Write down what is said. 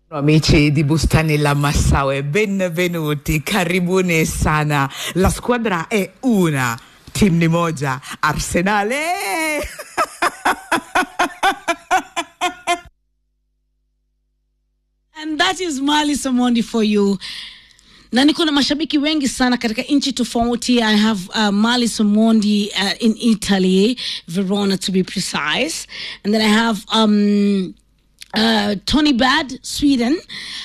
Amici di Bustani La Massaue, benvenuti, karibuni sana. La squadra è una, team ni moja, Arsenale! And that is Mali Samondi for you. na niko na mashabiki wengi sana katika nchi tofauti i have uh, mali somondi uh, in italy verona to be precise and then i have um, uh, tony bad sweden